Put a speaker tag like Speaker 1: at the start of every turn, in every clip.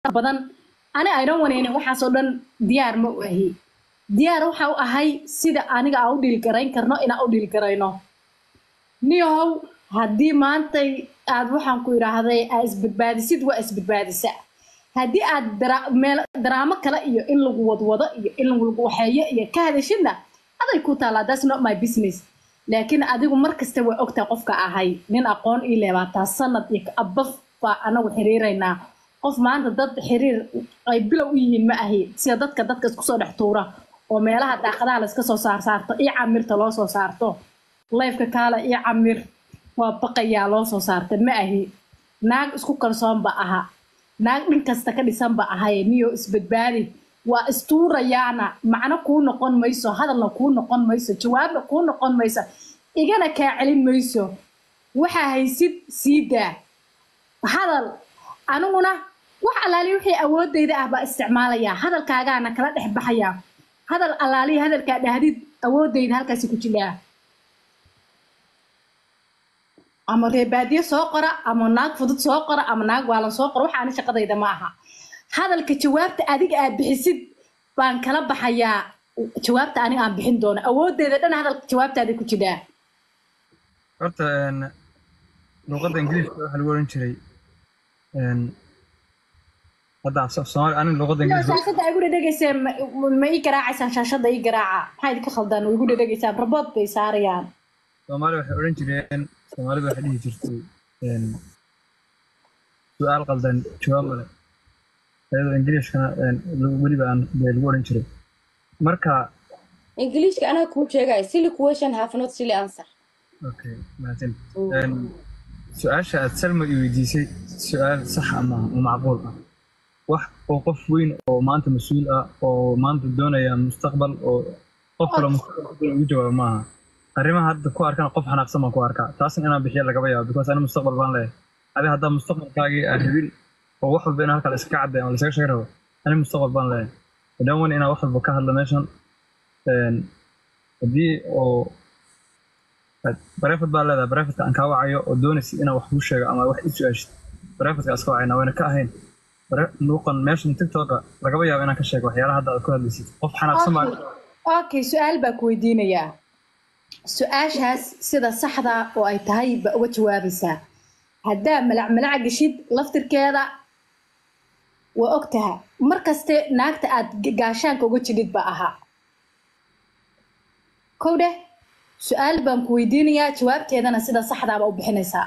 Speaker 1: badan ani aydan waneynin waxaasoo dhan diyaar ma u ahi diyaar waxa u ahay sida aniga aan u dhiilgarayn karno inaan u dhiilgarayno niyahow haddii maantay aad waxaan ku idhaahday aa isbadbaadisid waa isbadbaadisa haddii aad dara- meel daraamo kale iyo in lagu wadwado iyo in lagu waxeeyo iyo ka hadashidna aday ku taalaa that's not my business laakiin adigu mar kasta waa ogtaa qofka ahay nin aqoon ii leebaataa sanad iyo abaf baa anagu xiriiraynaa qof maanta dad xiriir ay bilow u yihiin ma ahi sida dadka dadka isku soo dhex tuura oo meelaha daaqadaha la iska soo saar saarto iyo camirta loo soo saarto lifeka kaala iyo camir waa baqayaa loo soo saarta ma ahi naag isku kalsoon ba aha naag dhin kasta ka dhisan ba ahay niyo isbadbaadi waa istuurayaana macno kuu noqon mayso hadalna kuu noqon mayso jawaabna kuu noqon mayso igana kaa celin mayso waxaa haysid sii daa hadal aniguna wax allaali wixii awoodayda ah baa isticmaalayaa hadalkaagaana kala dhex baxayaa hadal allaali hadalkaa dhahdid awoodayda halkaasi ku jiraa ama reebaadiye soo qora ama naag fudud soo qora ama naag waalan soo qora waxaani shaqadayda ma aha hadalka jawaabta adiga aad bixisid baan kala baxayaa jawaabta aniga aan bixin doono awooddeeda dhan hadalka jawaabtaada ku jiraa
Speaker 2: horta een, luqadda ingiriiska waxaa lagu oran jiray een, hadda af soomaali aniga luqadda ingiriiska
Speaker 1: shaashada ay igu dhedhegayseen ma- ma ii garaacaysaan shaashada ii garaaca maxaa idinka khaldaan way igu dhedhegaysaan rabood bay saarayaan
Speaker 2: soomaali waxay odhan jireen soomaalida waxay dhihi jirtay een, su-aal qaldan jawaab male iyadoo ingiriiskana een, lagu- weliba aan dee lagu odhan jiray marka
Speaker 3: ingiliishka anaga kuu sheegaya silly question have not silly answer
Speaker 2: okay mahadsan Een, su-aasha aad salma i weydiisay su-aal sax ah maaha oo macquul ah wax oo qof weyn oo maanta mas-uul ah oo maanta doonaya mustaqbal oo qof kale mustaqbal ku doonaya ugu jawaabo maaha arrimaha hadda ku arkana qof xanaaqsan baan ku arkaa taasna inaan bixiya lagaba yaabo because ani mustaqbal baan leeyahay adi haddaa mustaqbalkaagii aan rabin oo wax walba inaan halkaa la iska cadday ama lasaga sheegi rabo ani mustaqbal baan leeyahay hadaan wani inaan wax walba ka hadlo meeshan Een, haddii oo barefad baa leedahay barefadka aan kaa wacayo oo doonaysa inaan wax kuu sheego ama wax i su-aashid barefadka iska wacayna wayna ka ahayn Bare- luuqan meeshan tiktoka lagaba yaabo inaan ka sheego waxyaalaha hadda aad ku hadlaysid qof xanaaqsan baa
Speaker 1: okay su-aal baa ku weydiinayaa su-aashaas sida saxda oo ay tahay baa uga jawaabaysaa haddaa malac malac geshid laftirkeeda waa ogtaha mar kaste naagta aad ga- gaashaanka uga jidhid ba ahaa kow dheh su-aal baan ku weydiinayaa jawaabteedana sida saxdaaba u bixinaysaa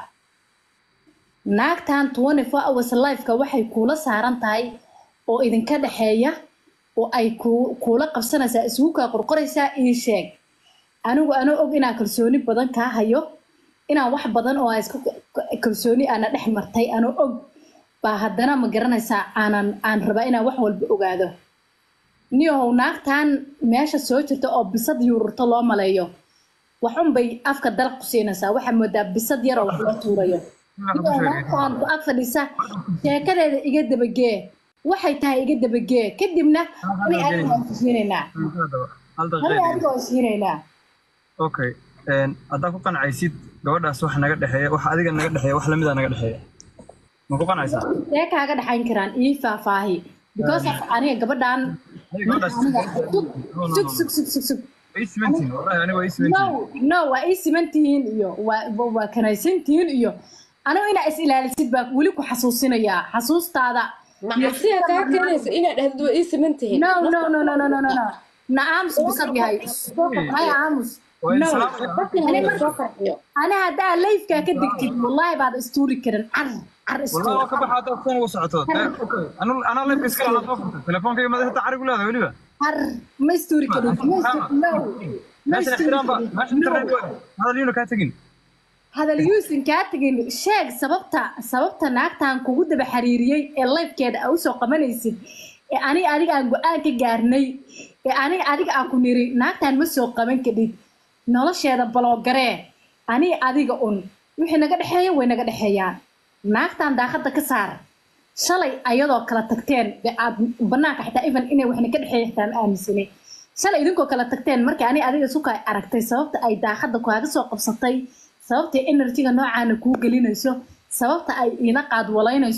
Speaker 1: naagtan 24 hours lifeka waxay kuula saaran tahay oo idinka dhexeeya oo ay ku- kuula qabsanaysaa isugu kaa qorqoraysaa ii sheeg anigu anoo og inaan kalsooni badan kaa hayo inaan wax badan oo aan isku kalsooni aana dhex martay anoo og baa haddana ma garanaysaa aanan aan rabaa inaan wax walba ogaado niyahow naagtan meesha soo jirta oo bisad yuururto loo maleeyo waxun bay afka dalaq ku siinaysaa waxaa moodaa bisad yar oo wax loo tuurayo niyahow naagtan ku ag fadhisa sheekadeeda iga dabagee waxay tahay iga dabagee kadibna ani adiga waan heshiinaynaa
Speaker 2: hal
Speaker 1: ani
Speaker 2: daqiiqa
Speaker 1: adiga waan heshiinaynaa
Speaker 2: okay Een, haddaa ku qancaysid gabadhaas wax naga dhexeeya wax adiga naga dhexeeya wax lamida naga dhexeeya ma ku qancaysaa
Speaker 1: see kaaga dhaxayn karaan ii faahfaahi because of aniga gabadhan
Speaker 2: Adiga gabadhaas
Speaker 1: aniga sug
Speaker 2: No, no,
Speaker 1: sug
Speaker 2: no.
Speaker 1: sug sug sug sug
Speaker 2: waa ii simantihin wallahi aniga waa ii
Speaker 1: no
Speaker 2: simantihin
Speaker 1: no waa ii siman tihiin iyo waa waa- waa kanaysan tihiin iyo anigu inaa is ilaalisid baa weli ku xasuusinayaa xasuustaada
Speaker 3: macasiya kaa keenaysa inaad dhahdo waa ii siman tihiin
Speaker 1: no no no no no no no no na aamus bisad yahay maya aamus
Speaker 2: waa in
Speaker 1: no
Speaker 2: salaam
Speaker 3: dadkan hala soo farxiyo
Speaker 1: ani haddaa lifekaa ka degtid wallahi baad istuuri karin car car
Speaker 2: والله
Speaker 1: istuur
Speaker 2: waa ka baxaa haddaad foon ugu socoto Eh, okay. Anu- anaa leebka iska lahaa soo furtay telefonkayga madaxa carigu leedahay weliba
Speaker 1: car ma istuuri karin ma istu- no ma
Speaker 2: meeshan
Speaker 1: istuuri
Speaker 2: ixtiraam ba
Speaker 1: karin
Speaker 2: meeshan
Speaker 1: no
Speaker 2: internet waa hadal yuuna kaa tegin
Speaker 1: hadal yuusan kaa tegin sheeg sababta sababta naagtan kugu daba xiriiriyey ee lifekeeda aa usoo qabanaysid ee aniga adiga aan go-aan ka gaarnay ee aniga adiga aan ku niri naagtan ma soo qaban kadhid nolosheeda baloogaree aniga adiga un wixii naga dhexeeya way naga dhexeeyaan naagtan daaqada ka saar shalay ayadoo kala tagteen dee aad banaanka xitaa even inay waxna ka dhexeeya xitaa ma aaminsanay shalay idinkoo kala tagteen markii ani adiga suka ay aragtay sababta ay daaqada kaaga soo qabsatay sababta enerjiga noocaana kuu gelinayso sababta ay ila qaadwalaynayso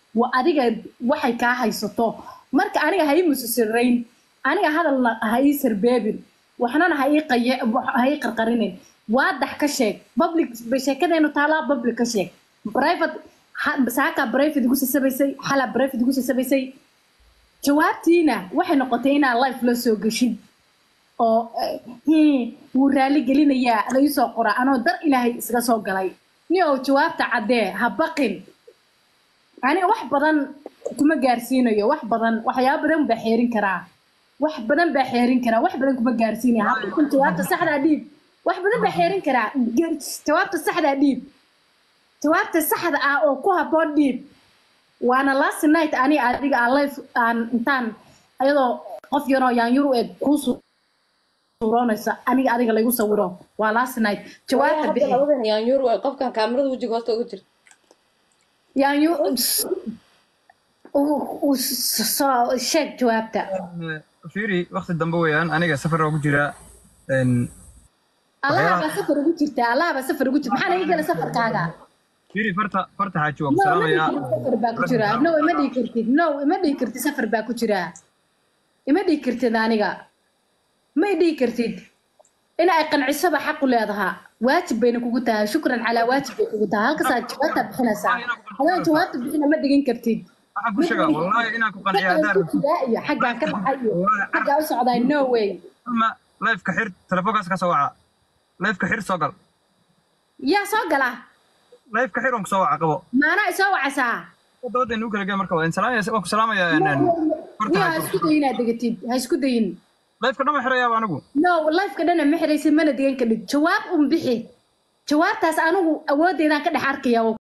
Speaker 1: waa adiga waxay kaa haysato marka aniga ha ii musisirayn aniga hadalna ha ii sarbeebin waxnana ha ii qaye ha ii qarqarinin waadax ka sheeg public bay sheekadeenu taalaa public ka sheeg private ha- saakaa private igu sasabaysay xalaa private igu sasabaysay jawaabtiina waxay noqotay inaa life la soo geshid oo eh, hmm, wuu raali gelinayaa la ii soo qora anoo dar ilaahay isaga soo galay ni oo jawaabta caddee ha baqin aniga wax badan kuma gaarsiinayo wax badan waxyaabo badan baa xeerin karaa wax badan baa xeerin karaa wax badan kuma gaarsiinaya ha baqin jawaabta saxdaa dhiib wax badan baa xeerin karaa Ge- jawaabta saxdaa dhiib jawaabta saxda ah oo ku habboon dhiib waana last night ani adiga aan life aan intaan ayadoo qof yaroo yaanyur u eg kuu su- suuroonaysa aniga adiga laygu sawiro waa last night jawaabta
Speaker 3: hadda
Speaker 1: bixi
Speaker 3: labadan yaanyuur way qofkan kaamirada wejiga hoosta uga jirta
Speaker 1: yaanyu u- u- soo sheeg jawaabta
Speaker 2: fiiri waqti dambe weeyaan aniga safar oo ku jira een,
Speaker 1: allaha baa safar ugu jirta allaha baa safar ugu jirta maxaa naga gela safarkaaga
Speaker 2: fiiri farta farta xaaji waa ku
Speaker 1: no ima
Speaker 2: salaamayaa
Speaker 1: dhihi kartid safar baa ku jira no ima dhihi kartid no ima dhihi kartid safar baa ku jira ima dhihi kartid aniga ma i dhihi kartid in ay qancisoba xaqu leedahaa waajib bayna kugu tahay shukran calaa waajib bay kugu tahay halkaasaa jawaabtaa bixinaysaa hadaan jawaabta bixina ma dhigin kartid
Speaker 2: waxaan ku sheegaa wallaahi inaan ku qanciyo haddaan
Speaker 1: xaggaan ku jiraa iyo xaggaan ka dhacay iyo xaggaa u socdaa no way
Speaker 2: ma lifeka xir telefoonkaas ka soo waca lifeka xir soo gal
Speaker 1: yaa soo gala
Speaker 2: lifeka xir on ku soo waca qabo
Speaker 1: maanaa isoo wacasaa
Speaker 2: dabada inuu kala gee marka waa salaamaya waan ku salaamayaa een, een, farta
Speaker 1: niyo ha
Speaker 2: xaaji
Speaker 1: isku dayin inaad degatid ha isku dayin
Speaker 2: lifeka dhama xirayaaba anigu
Speaker 1: no lifeka dhana ma xiraysid mana degan kadhid jawaab un bixi jawaabtaas anigu awoodeedaan ka dhex arkaya oo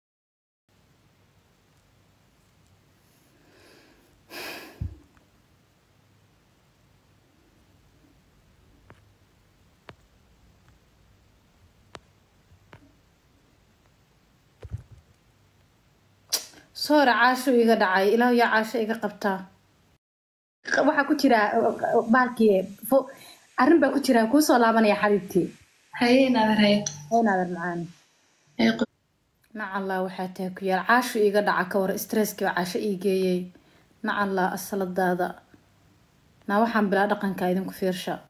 Speaker 1: soora caasho iga dhacay ilaahu yaa caasho iga qabtaa waxaa ku jira baalkii fo- arrin baa ku jira kuu soo laabanaya xabiibtii
Speaker 4: haye naabar haye
Speaker 1: heenaadar macaan
Speaker 4: Haye qo-
Speaker 1: nacallaa waxaa tahay ku yaal caasho iiga dhaca ka war stresskii baa caasho ii geeyey nacallaa asaladaada naa waxaan bilaa dhaqanka idinku fiirsha